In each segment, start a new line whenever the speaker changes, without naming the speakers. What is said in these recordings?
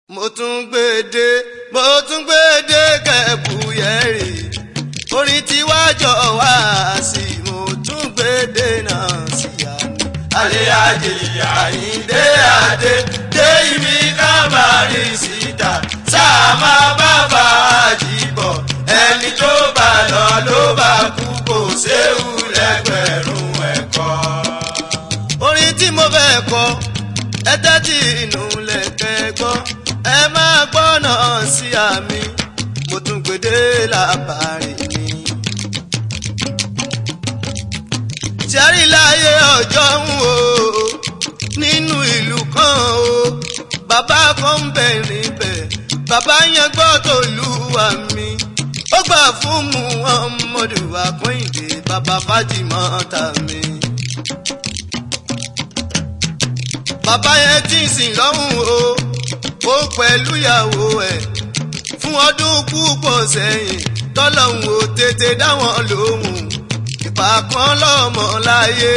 mo tún gbèdé mo tún gbèdé kẹ̀bùyẹ̀rì orin tí wàá jọ wá sí mo tún gbèdé náà sí àná. alẹ́ ajé àyíndé adé dé ibi kábàárì síta sáà máa bá fàájì bọ̀ ẹni tó bá lọ ló bá kú kò séwu lẹ́gbẹ̀rún ẹ̀kọ́. orin tí mo fẹ́ kọ ẹ tẹ́tí inú lẹ́kẹ́ gbọ́ ẹ máa gbọ́nà sí àmì mo tún gbèdé làbàrí mi. sẹ́rí láyé ọjọ́ ń wò ó nínú ìlú kan o bàbá kan ń bẹ̀ níbẹ̀ bàbá yẹn gbọ́ tó lù wá mi ó gbà fún mu ọmọdé wa kọ́hìndé bàbá fájìmọ́ ta mi. bàbá yẹn tí ń sìn lọ́hùn o ó pẹ̀lú ìyàwó ẹ̀ fún ọdún púpọ̀ sẹ́yìn tọ́lọ́hùn ò tètè dáwọn lóhùn ìpàkan lọ́mọ láyé.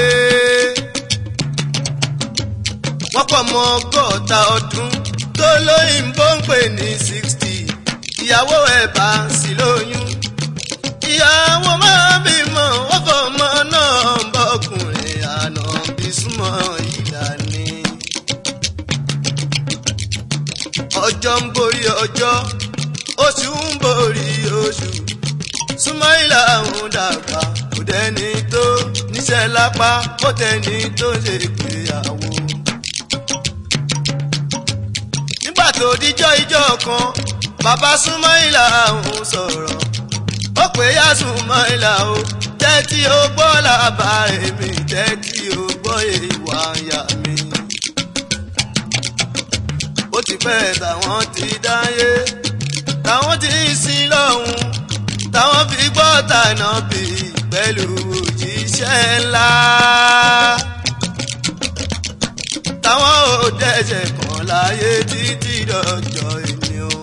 wọ́n pọ̀ mọ́ ọgọ́ta ọdún tó lóyìnbó ń pè ní sixty ìyàwó ẹ̀ bá sì lóyún. ìyàwó máa bímọ wọ́n fọmọ náà bọ́kùnrin àná bí súnmọ́ ìlànà. ọjọ́ ń borí ọjọ́ oṣù ń borí oṣù súnmọ́ìlà ń dàgbà kò dẹ́ni tó níṣẹ́ lápá kò tẹ́ni tó ṣe ìgbéyàwó. nígbà tó díjọ́ ijọ́ kan bàbá súnmọ́ìlà ń sọ̀rọ̀ ó pè yá súnmọ́ìlà o tẹ́tí ó gbọ́ làbàrẹ̀ mi tẹ́tí ó gbọ́ ìwà ìyá mi ó ti pẹ́ táwọn ti dáyé táwọn ti ń sin lọ́hùn táwọn fi gbọ́ tànà bí pẹ̀lú òjíṣẹ́ ńlá. táwọn ò dẹ́sẹ̀ kan láyé títí dọjọ́ èmi o.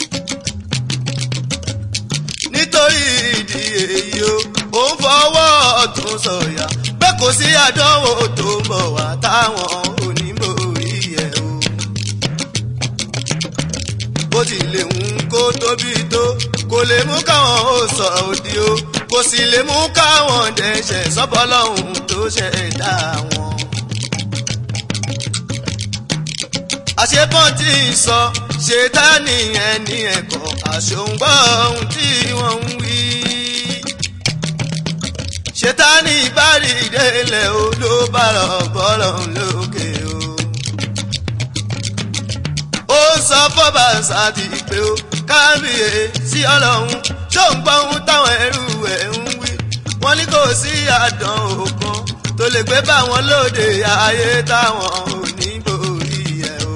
nítorí ìdí èyí o ò ń fọwọ́ ọ̀tún sọ̀yà bẹ́ẹ̀ kò sí àdánwò tó ń bọ̀ wá táwọn onímọ̀ọ́rí ẹ̀ o bó ti lè ń kó tóbi tó kò lè mú káwọn ó sọ òdì o kò sì lè mú káwọn dẹ̀ṣẹ̀ sọ́bọ́lọ́hún tó ṣẹ̀dá wọn. àṣepọ́n tí ń sọ ṣètánì ẹni ẹ̀kọ́ àṣòǹgbọ́ ohun tí wọ́n ń wí. ṣètánì ìbárí ìdẹ́lẹ̀ o ló bá lọ bọ́lọ̀ lókè o ó sọ fọba sáàtì pé ó kábíyè sí ọlọ́run ṣó ń gbọ́ ohun táwọn ẹrú ẹ̀ ń wí wọ́n ní kò sí àdán òkan tó lè gbé bá wọn lóde ayé táwọn ò ní borí ẹ̀ o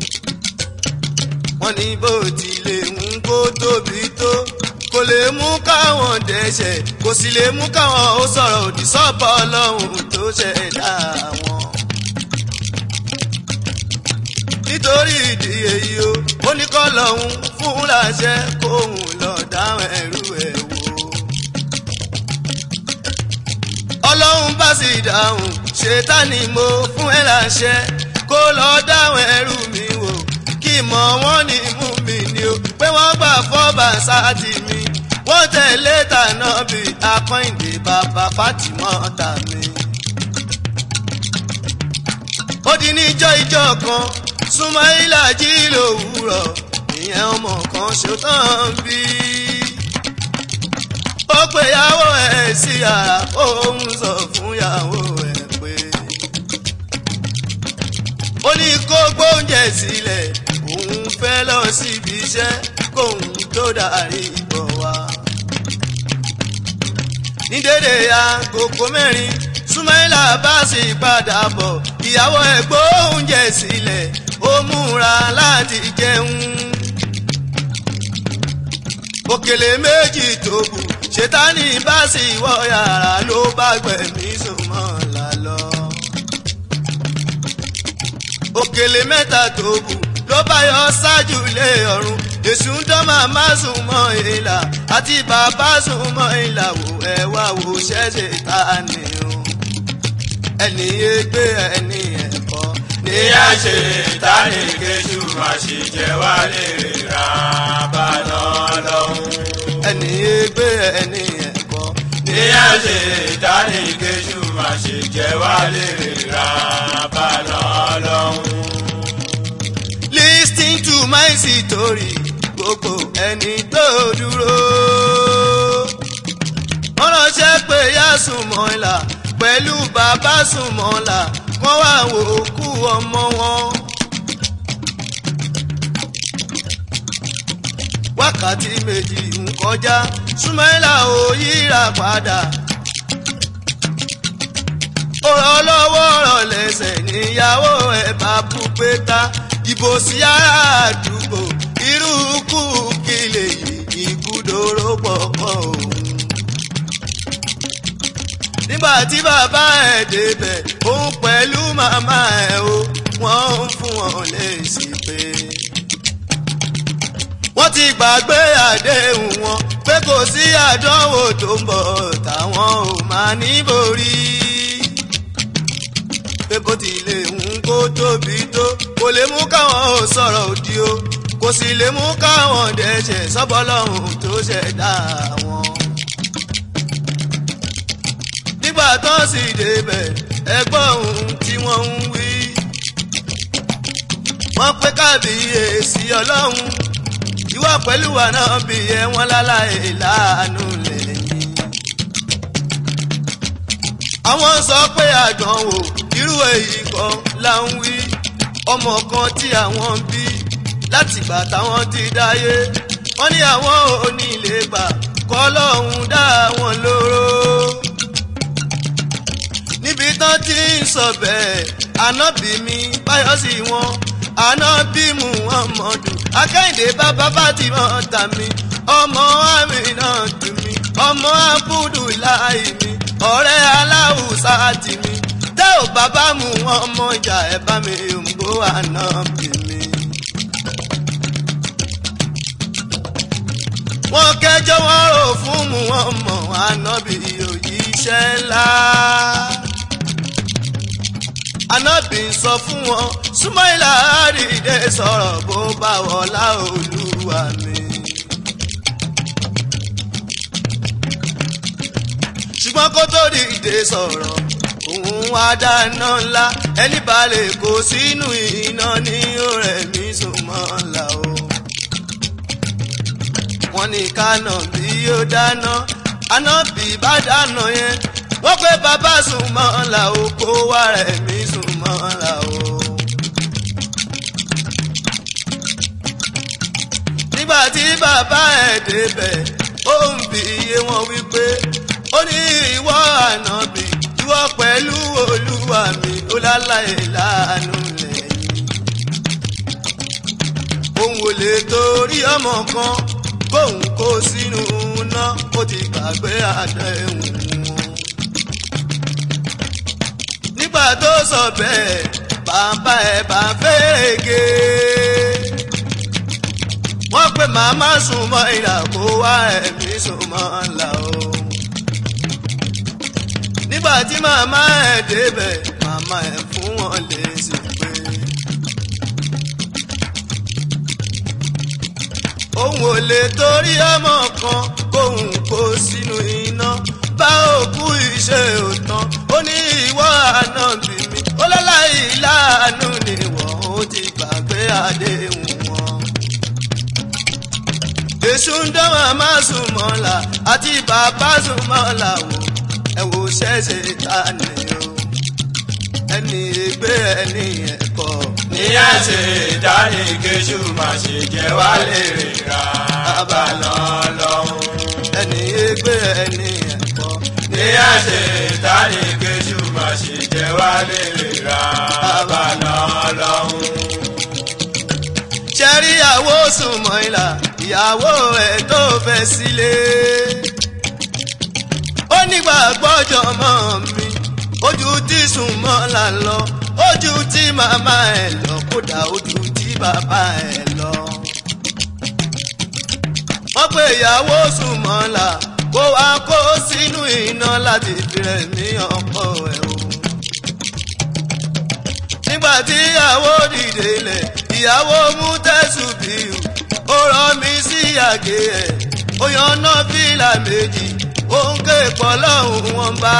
wọ́n ní bó tilẹ̀ ń kó tóbi tó kò lè mú káwọn dẹ́ṣẹ̀ kò sì lè mú káwọn ó sọ̀rọ̀ òdì sọ́bọ̀ ọlọ́run tó ṣẹ̀dá wọn nítorí ìdí èyí o ó ní kọ́ lọ́hún fún láṣẹ kóhun lọ dáhùn ẹrú ẹ̀ wò. ọlọ́run bá sì dáhùn ṣètánì mo fún ẹ láṣẹ kó lọ dáhùn ẹrú mi wò kí mọ̀ wọ́n ní mú mi ni o pé wọ́n gbà fọ́bà sáàtì mi wọ́n tẹ̀lé tànà bí akọ́ìndé bàbá fátìmọ́ tà mí. ó di níjọ́ ìjọ́ kan súnmọ́ìlà jí lòwúrọ̀ ìyẹn ọmọ kan ṣetán bí. ó pe ìyàwó ẹ̀ sí yàrá òun sọ fún ìyàwó ẹ̀ pé. ó ní kó gbóúnjẹ sílẹ̀ òun fẹ́ lọ síbi iṣẹ́ kóun tó darí ìbọ̀ wá. ní dédé agogo mẹ́rin súnmọ́ìlà bá sì padà bọ̀ ìyàwó ẹ̀ gbóúnjẹ sílẹ̀ ó múra láti jẹun. òkèlè méjì tó kù ṣètánì bá sì wọ yàrá ló bá gbẹ̀mí sùnmọ́ lálọ́. òkèlè mẹ́ta tó kù ló bá yọ ṣáájú lé ọ̀run èṣù ń dán màmá sùn mọ́ ìlà àti bàbá sùn mọ́ ìlà wò ẹ wá wò ṣẹ́ṣẹ̀ ta ni o ẹni yé gbé ẹni ẹ̀kọ́ ní
ìyá ṣe tani kéṣù má ṣe jẹ wá lérè ra bàná lọ́hùn.
ẹni ègbé ẹni ẹ̀kọ́.
ìyá ṣe tani kéṣù má ṣe jẹ wá lérè ra bàná lọ́hùn.
Listen to my story gbogbo ẹni tó dúró. wọ́n ránṣẹ́ pé yá Sùnmọ́lá pẹ̀lú bàbá Sùnmọ́lá wọ́n wá wò ó kú ọmọ wọn. wákàtí méjì ń kọjá Sùnmọ́lá ò yíra padà. ọ̀rọ̀ lọ́wọ́ ọ̀rọ̀ lẹ́sẹ̀ níyàwó ẹ̀ bá bú pé ta ìbò sí ará àdúgbò irú kú kí lè yí ìkúdòrò pọ̀pọ̀ òun. nígbà tí bàbá ẹ̀ débẹ̀ òun pẹ̀lú màmá ẹ̀ o wọ́n ń fún wọn lésì pé. wọ́n ti gbàgbé àdéhùn wọn pé kò sí àdánwò tó ń bọ̀ táwọn ò máa ní borí pé bó tilẹ̀ ń kó tóbi tó kò lè mú káwọn ò sọ̀rọ̀ òdì o kò sì lè mú káwọn dẹ́ṣẹ̀ sọ́bọ́lọ́hún tó ṣẹ̀dá wọn. nígbà tó sì débẹ̀ ẹgbọ́n ohun tí wọ́n ń wí. wọ́n pé kábíyèsí ọlọ́run ìwọ pẹ̀lú wa náà bí ẹ wọ́n láláì láàánú lẹ́yìn. àwọn sọ pé àdánwò irú èyí kan là ń wí ọmọ kan tí àwọn bí látìgbà táwọn ti dáyé wọ́n ní àwọn ò ní lè gbà kọ́ lọ́hùn dá wọn lóró. níbi tán ti ń sọ bẹ́ẹ̀ ànábì mi báyọ̀ sí wọn ànábì muhammadu akẹ́hìndé bàbá Fátímọ̀ tà mí ọmọ Àmínà tù mí ọmọ Abudulayi mi ọ̀rẹ́ aláwùsá tì mí tẹ́ ò bàbá mu ọmọ ìjà ẹ̀ bá mi òǹgbò ànábì mi. wọ́n kẹjọ́ wọn rò fún mu wọn mọ̀ ànábì òjíṣẹ́ ńlá. ànábì sọ fún wọn súnmọ́ìlà àrídé sọ̀rọ̀ bó bá wọlá olúwa mi. ṣùgbọ́n kó tó dìde sọ̀rọ̀ òun wá dáná ńlá ẹni balẹ̀ kó sínú iná ní ọ̀rẹ́ mi sùn mọ́ ńlá o. wọ́n ní kánà bí ó dáná ànábì bá dáná yẹn wọ́n pé bàbá sùn mọ́ ńlá o kó wá rẹ̀ mí sùn mọ́ ńlá o. nígbà tí bàbá ẹ̀ débẹ̀ ó ń bi iye wọn wípé ó ní ìwọ ànábì ìwọ pẹ̀lú olúwa mi ó láláì láàánú lẹ́yìn. òun ò lè torí ọmọ kan kóun kó sínú iná ó ti gbàgbé àdéhùn wọn. nígbà tó sọ bẹ́ẹ̀ bàbá ẹ̀ bá fẹ́ẹ́gẹ́. wọ́n pè màmá sùn mọ́ ìlà kó wá ẹ̀mí sùn mọ́ ńlá o nígbà tí màmá ẹ̀ débẹ̀ màmá ẹ̀ fún wọn lè sì pé. òun ò lè torí ọmọ kan kóun kó sínú iná bá òkú iṣẹ́ òtán ó ní ìwọ ànábì mi ó láláì láàánú níwọ̀n ó ti gbàgbé àdéhùn wọn. èṣù ń dán màmá sùn mọ́la àti bàbá sùn mọ́la wò ẹ wò ṣẹ́ṣe ta ni o ẹni ègbé ẹni ẹ̀kọ́.
níyà ṣe dání kéṣù má ṣe jẹ wá lérè ra bàná lọ́hùn.
ẹni ègbé ẹni ẹ̀kọ́.
níyà ṣe dání kéṣù má ṣe jẹ wá lérè ra bàná lọ́hùn.
ṣẹ́rí ìyàwó sùnmọ́ ìlà ìyàwó ẹ̀ tó fẹ́ sílé. ó nígbà gbọ́jọ́ mọ́ mi ojú tí sùnmọ́ là ń lọ ojú tí màmá ẹ̀ lọ kódà ojú tí bàbá ẹ̀ lọ. wọ́n pe ìyàwó sùnmọ́ là kó wá kó sínú iná láti fi rẹ̀ ní ọkọ ẹ̀ o. nígbà tí ìyàwó dìde lẹ̀ ìyàwó mú tẹ̀sùn bíu ó rọ mi sí àgé ẹ̀ ó yan náà fìlà méjì ó ń ké pọ̀ lọ́hùn wọn bá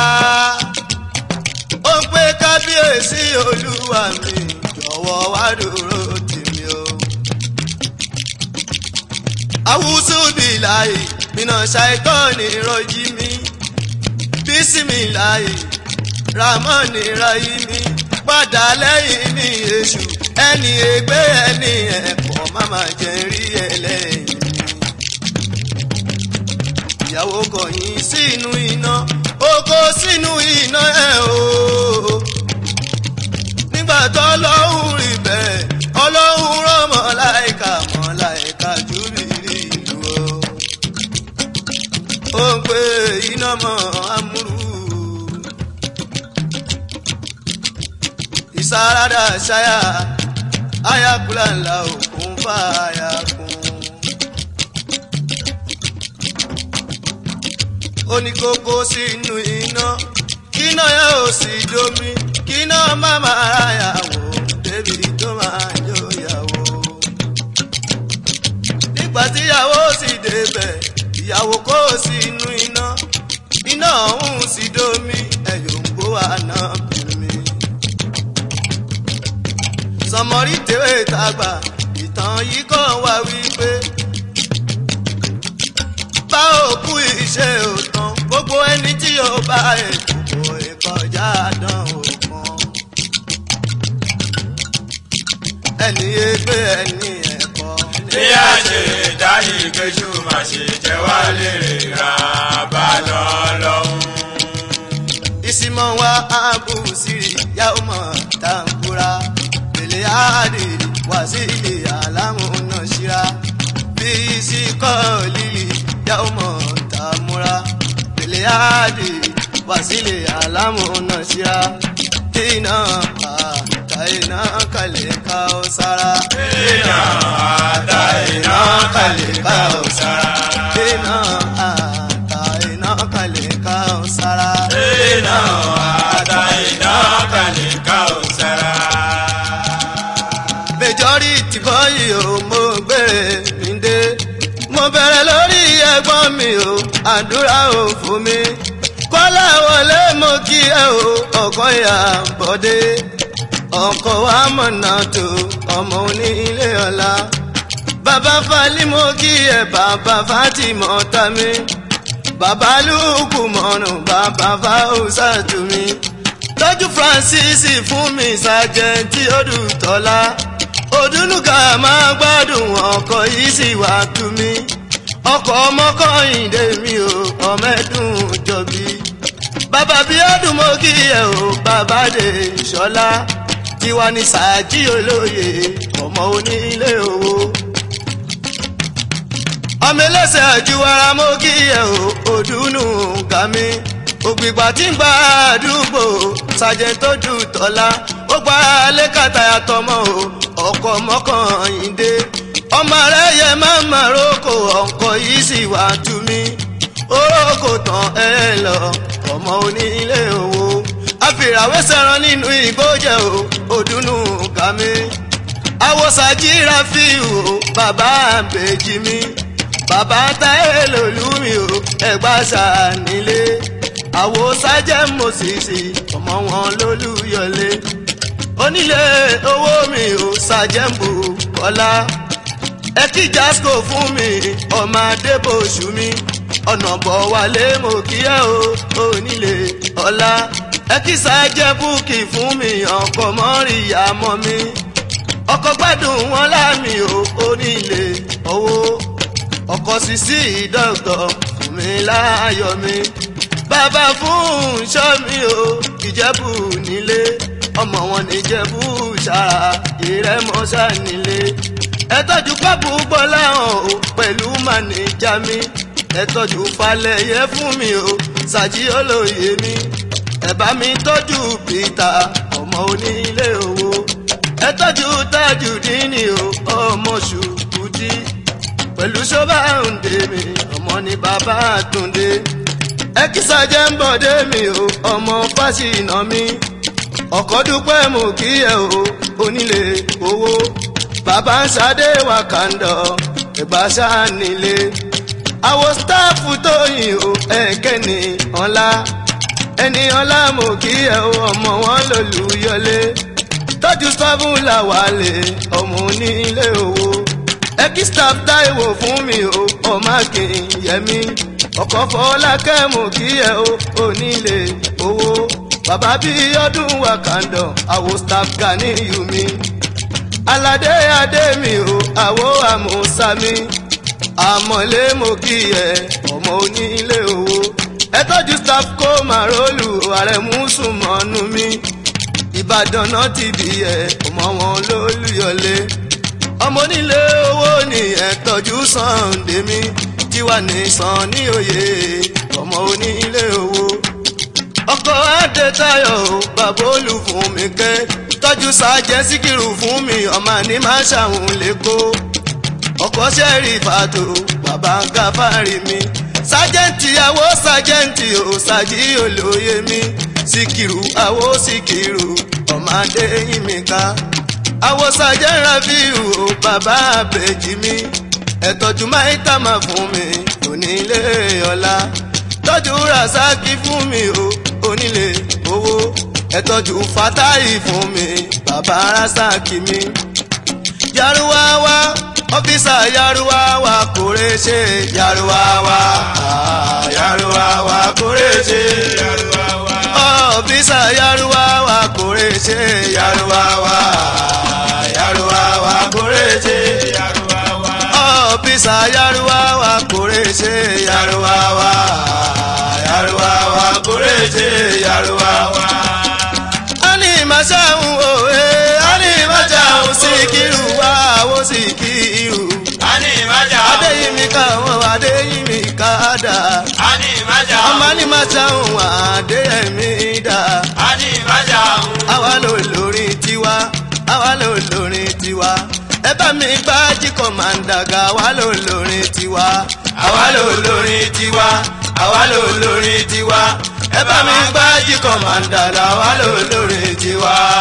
ó ń pé kábíyèsí olúwa mi jọ̀wọ́ wá dúró tèmi o. awúsù bíláì mina ṣàìtọ́ni rọjí mi bísímìláì ramọ́ni ráyí mi padà lẹ́yìn mi èṣù ẹni ègbé ẹni ẹ̀pọ̀ máma jẹ́ rí ẹlẹ́yìn mi. ìyàwó kọ̀yìn sínú iná ó kó sínú iná ẹ̀ o. nígbà tó lọ́hùn rí bẹ́ẹ̀ ọlọ́hun rán mọ̀láìka mọ̀láìka júbìrì ìlú o. ó ń pè iná mọ́ amúrú. ìsáradà ṣáyà ayakula ńlá òkun fàáyà kún. ó ní kókó sínú iná kíná yẹn ò sì domi kíná má máa ráyàwó débi tó máa jó yàwó. nígbà tíyàwó sì débẹ̀ ìyàwó kó sínú iná iná ọ̀hún sì domi ẹ̀yọ̀ ń gbó àná bìrì sọmọrí tèwé tàgbà ìtàn yìí kàn wá wípé bá òkú iṣẹ́ òtàn gbogbo ẹni tí yóò bá ètò ìkọjá dán òkan ẹni ẹgbẹ́ ẹni ẹ̀kọ́
ní àṣẹ ìdáyé kejì má ṣe jẹ́ wá lérè ra bá lọ lọ́hùn.
ìsìmọ̀ wa àbùsírì yàwó mọ̀ tàǹkúra pèlè àdì wàsílì àlámúná ṣíra bí síkọ́ lílì yàwó mọ̀ tàmúra pèlè àdì wàsílì àlámúná ṣíra iná àtà iná kalẹ̀ ká ó sára.
iná àtà iná kalẹ̀ ká ó sára.
iná àtà iná kalẹ̀ ká ó sára.
iná àtà iná kalẹ̀ ká ó sára.
majority bọ́yì o mo gbére mi dé mo bẹ̀rẹ̀ lórí ẹ̀gbọ́n mi o àdúrà ò fún mi kọ́lá wọlé mo kí ẹ o ọkọ ìyá bọ́dé ọkọ wa mọ̀nà tó ọmọ onílé ọ̀la bàbá falí mo kí ẹ bàbá fatimọ̀ tami bàbá lùkù mọ̀nù bàbá fáwùsà tù mí tọ́jú francis fún mi sàjẹ́ntì odùtọ́lá òdúnúkà máa gbádùn ọkọ̀ yìí sì wá tú mi ọkọ̀ ọmọkọ̀yìndé mi ò ọmẹ́dùn jọ̀bí bàbá bí ọdún mo kí ẹ o bàbá dé ṣọlá tiwa ní sàájì olóye ọmọ onílé owó ọmọ ẹlẹ́sẹ̀ àjùwara mo kí ẹ o òdùnú gàmí ògbìgbà tí ń gba àdúgbò sàjẹ́ntójú tọ́lá ó gba lẹ́kàtà àtọmọ́ o ọkọ̀ mọ́kànlélé ọmọ rẹ̀ yẹ máa ma roko ọkọ̀ yìí sì wá tú mi orókò tán ẹ lọ ọmọ onílé owó àfìràwé sẹran nínú ìgbójẹ o òdùnnú kàmí àwòsàjìra fi o bàbá àbèjì mi bàbá táyé lòlú mi o ẹgbà sànílé àwòsàjẹ mòsìsì ọmọ wọn lólùyọlé onílé owó mi ò ṣàjẹ́mbù kọ́lá ẹ kí jasco fún mi ọmọ adébòṣù mi ọ̀nà bọ̀ wálé mo kí ẹ o onílé ọlá ẹ kí ṣàjẹ́ búkì fún mi ọkọ̀ mọ́rìyá mọ́ mi ọkọ̀ gbádùn wọn láàmì o onílé owó ọkọ̀ sísí dọ́kítọ̀ fún mi láàyò mi bàbá fún ṣọ́ mi o ìjẹ́bù nílé ọmọ wọn ní jẹ́bú ṣáà ìrẹ́mọ́ṣá nílé ẹ tọ́jú pápú gbọ́lá hàn o pẹ̀lú mànìjà mi ẹ tọ́jú falẹ̀yẹ fún mi o ṣàjí olóye mi ẹ bá mi tọ́jú peter ọmọ onílé owó ẹ tọ́jú tájù dínì o ọmọ ṣùkúdí pẹ̀lú ṣọ́bà ń mi ọmọ ní bàbá àtúndé ẹ kí sàjẹ́ ń bọ̀dé mi o ọmọ fásínà mi ọkọ dúpẹ́ mú kí ẹ o onílé owó bàbá ń ṣadé wà kàńdọ̀ ẹ̀gbá ṣáà nílé àwọn sítáàfù tó yìn o ẹ̀kẹ́ni ọ̀la ẹni ọ̀la mú kí ẹ o ọmọ wọn lòlùyọlé tọ́jú sọ́fún làwálé ọmọ onílé owó ẹkí staff táìwò fún mi o ọmọ akínyẹmí ọkọ̀ fọlákẹ́ mú kí ẹ o onílé owó bàbá bí ọdún wàkàndọ̀ àwo staff gani yumi aládé adé mi o àwo àmúsámi àmọ̀lé mo kí ẹ ọmọ onílé owó ẹ tọ́jú staff kó màrólù ààrẹ mùsùlùmọ́nù mi ìbàdàn náà ti di ẹ ọmọ wọn lólùyọlé ọmọ onílé owó ni ẹ tọ́jú Sunday mi tiwa ní sàn ní òye ọmọ onílé owó ọkọ̀ adétayọ̀ o bàbá olù fún mi kẹ́ tọ́jú sájẹ́ síkìrù fún mi ọmọ ní má ṣàwọn lẹ́kọ́ ọkọ̀ sẹ́rì fàtó bàbá gáfárì mi sájẹ́ǹtì àwọ̀ sájẹ́ǹtì ò sájì olóye mi síkìrù àwọ̀ síkìrù ọmọ adéyìn mi ká àwọ̀ sájẹ́ rafiu ò bàbá àbèjì mi ẹ̀tọ́jú máìtà máa fún mi onílé ọlá tọ́jú rasaki fún mi o onílé owó ẹ̀tọ́jú fatahi fún mi bàbá rasaki mi. yaruwawa ọ́fíìsà yaruwawa kórè ṣe yaruwawa ah, yaruwawa kórè ṣe
Yaruwawa.
ọ́fíìsà yaruwawa kórè ṣe yaruwawa ah, yaruwawa kórè ṣe
Yaruwawa.
ọ́fíìsà yaruwawa kórè ṣe yaruwawa ah, yaruwawa kórè ṣe yaruwawa. ani maṣáhùn òwe ani maṣáhùn síkírù wá owó síkírù
Ani ìmájà.
adéyìnmí ká wọn adéyìnmí ká dà
Ani ìmájà.
ọmọ ni maṣáhùn adéyẹmí dà
Ani ìmájà.
àwa ló lórin tiwa àwa ló lórin tiwa ẹ bá mi gbá jíkọ̀ máa ń dàgà àwa ló lórin tiwa àwa ló lórin tiwa àwa ló lórin tiwa ẹ bá mi gbá jíkọ̀ máa ń dàgà àwa ló lórin tiwa.